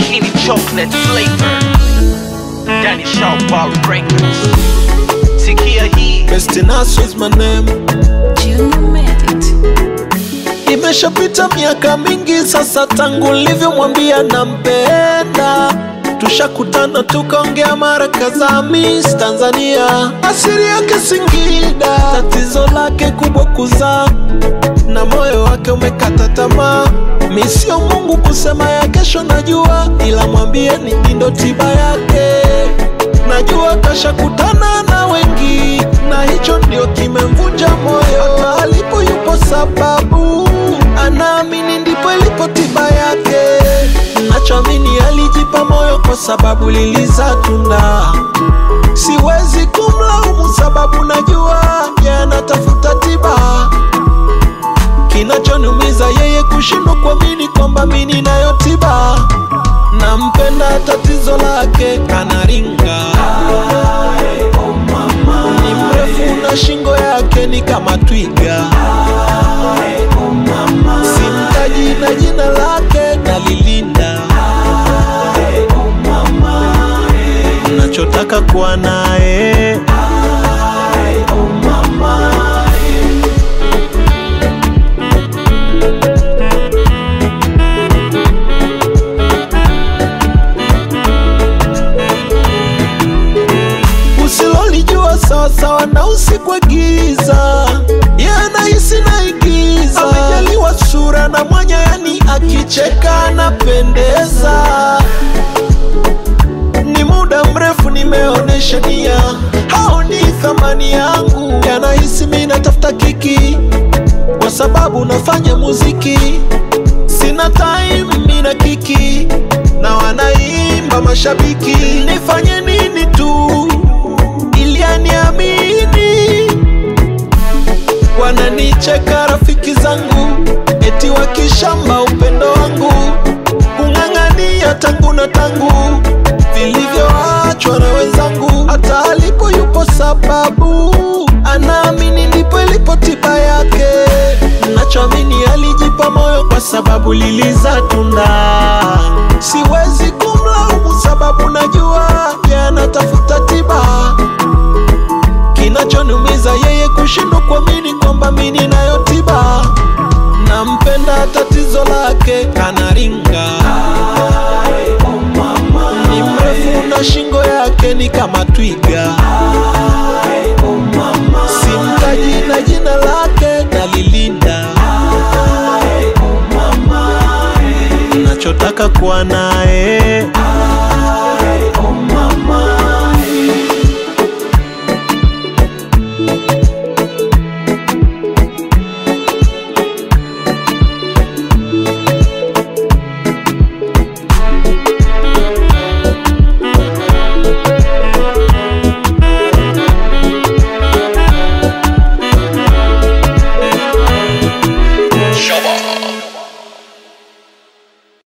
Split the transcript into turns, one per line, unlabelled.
Skinny chocolate flavor. Danny Sharp Bar Records. Sikia hii.
Bestinaso is my name.
Junior made it.
Imeshapita miaka mingi sasa tangu nilivyomwambia nampenda. Tushakutana tukaongea mara kadhaa, Miss Tanzania, asili yake Singida, tatizo lake kubwa kuzaa na moyo wake umekata tamaa. Mi sio Mungu kusema ya kesho najua, ila mwambie ni ndo tiba yake. Najua kashakutana na wengi, na hicho ndio kimemvunja moyo. Hata alipo yupo sababu, anaamini ndipo ilipo tiba yake. Nachoamini alijipa moyo kwa sababu liliza tunda. Siwezi kumlaumu sababu najua yeye anatafuta tiba kinachoniumiza yeye kushindwa kuamini kwamba mi ninayo tiba. Nampenda tatizo lake anaringa, ni mrefu na shingo yake ni kama twiga. Simtaji na jina lake nalilinda, nachotaka kuwa naye usilolijua sawasawa na usiku wa giza yanahisi naigiza amejaliwa sura na mwanya yani akicheka anapendeza ni muda mrefu nimeonesha nia haoni thamani yangu yanahisi mi natafuta kiki kwa sababu nafanya muziki sina time mina kiki na wanaimba mashabiki nifanye nini tu ili aniamini wananicheka rafiki zangu eti wakishamba upendo wangu kung'ang'ania tangu na tangu vilivyoachwa na wenzangu hata alipo yupo sababu anaamini ndipo ilipo tiba yake nachoamini alijipa moyo kwa sababu liliza tunda siwezi kumlaumu sababu najua yeye anatafuta tiba kinachoniumiza yeye kushindwa kuamini kwamba mi ninayo tiba nampenda tatizo lake kanaringa ni mrefu na shingo yake ni kama twiga simtaji na jina lake nalilinda nachotaka kuwa naye